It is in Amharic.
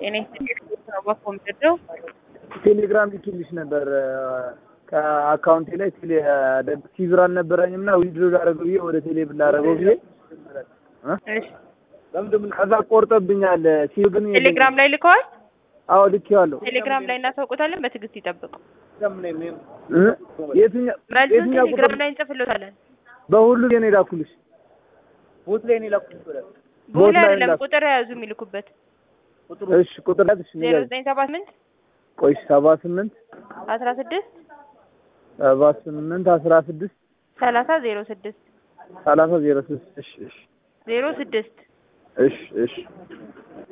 ጤና ኮምፒውተር ነው። ቴሌግራም ልኬልሽ ነበር ከአካውንቴ ላይ ቴሌ ሲብር አልነበረኝም እና ዊድሮ ላደረገው ብዬ ወደ ቴሌ ብር ላደረገው ብዬ እሺ ከዛ ቆርጠብኛል። ሲብር ግን የለኝም። ቴሌግራም ላይ ልከዋል። አዎ ልኬዋለሁ። ቴሌግራም ላይ እናሳውቁታለን። በትዕግስት ይጠብቁ። እ? የትኛው መልሱን የትኛው ቁጥር ቴሌግራም ላይ እንጽፍሎታለን። በሁሉ የኔ ላኩልሽ ቦት ላይ ነው የላኩት ብለህ ቦት ቦሌ ላይ አይደለም ላኩ። ቁጥር የያዙ የሚልኩበት እሺ ቁጥር ያዝሽ ዜሮ ንገሪኝ። ዘጠኝ ሰባ ስምንት ቆይ ሰባ ስምንት አስራ ስድስት ሰባ ስምንት አስራ ስድስት ሰላሳ ዜሮ ስድስት ሰላሳ ዜሮ ስድስት እሺ እሺ ዜሮ ስድስት እሺ እሺ